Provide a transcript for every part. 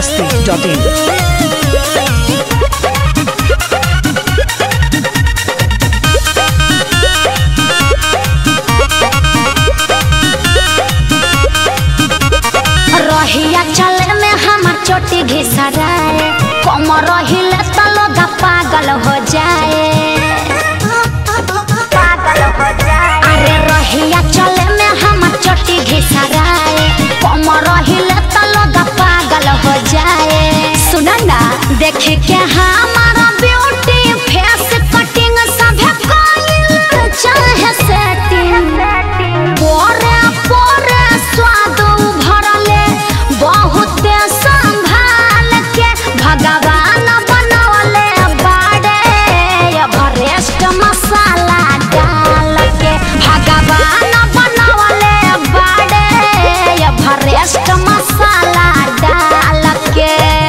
masti.in. रहिया चले में हमर चोटी घिसराए कम रहिले त लोग पागल हो जाए पागल हो जाए अरे रहिया चले में हमर चोटी घिसराए कम रहिले त लोग पागल हो जाए सुन ना देख के हमारा ब्यूटी फेस कटिंग सभे कइल चाहे सेटिंग पोरे पोरे स्वाद भरले बहुते संभाल के भगवान बनवले बाड़े एवरेस्ट मसाला डाल के भगवान बनवले बाड़े एवरेस्ट मसाला डाल के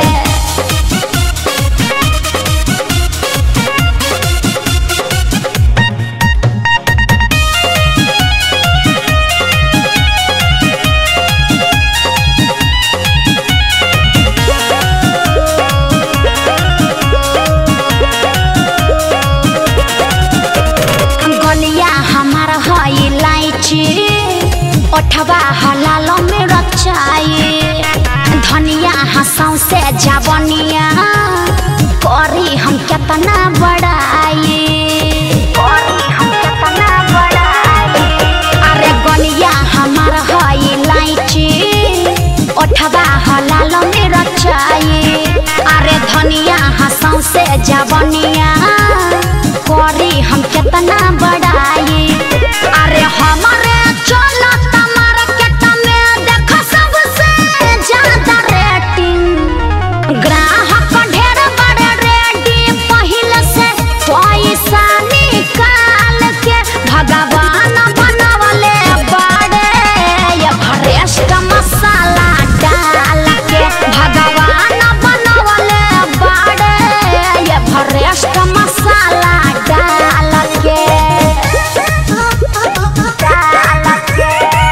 गलिया हमार हई इलायची ओठवा हलाल में रचाई धनिया हंसाऊ से जावनिया करी हम केतना बड़ाई करी हम केतना बड़ाई अरे गलिया हमार हई इलायची ओठवा हलाल में रचाई अरे धनिया हंसाऊ से जावनिया करी हम केतना बड़ाई अरे हमारे चलो मार्केट में देख सबसे ज्यादा रेटिंग ग्राहक ढेर बड़े रेडी पहले से पैसा निकाल के भगवान बनवले बड़े एवरेस्ट मसाला डाल के भगवान बनवले बड़े एवरेस्ट मसाला डाल के डाल के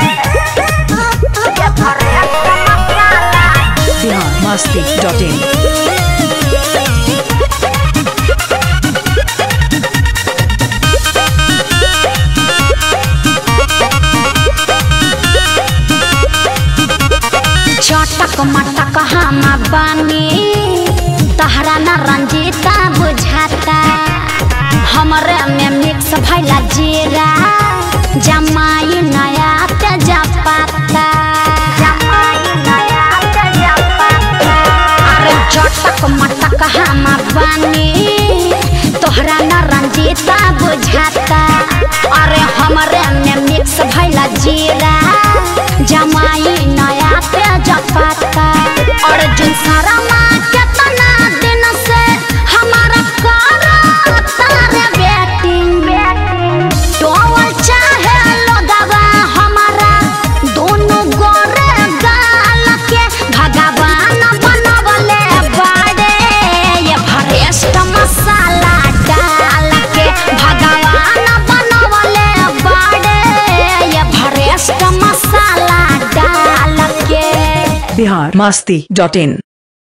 एवरेस्ट मसाला Bihar masti.in. चटक मटक हम बानी तहरा न रंजीता बुझाता हमरे में मिक्स भैला जीरा जमाई नया तेजा पाता अरे चटक मटक हम बानी तोहरा न रंजीता बुझाता अरे हमरे में मिक्स भैला जीरा जमाई नया तेजा पाता अर्जुन शर्मा केतना दिन से हमारा करा तारे बेटिंग टोवल चाहे लोगवा हमारा दोनों गोरे गाल के भगवान बनवले बाड़े ये भरेस्ट मसाला डाल के भगवान बनवले बाड़े ये भरेस्ट मसाला डाल के Bihar masti.in.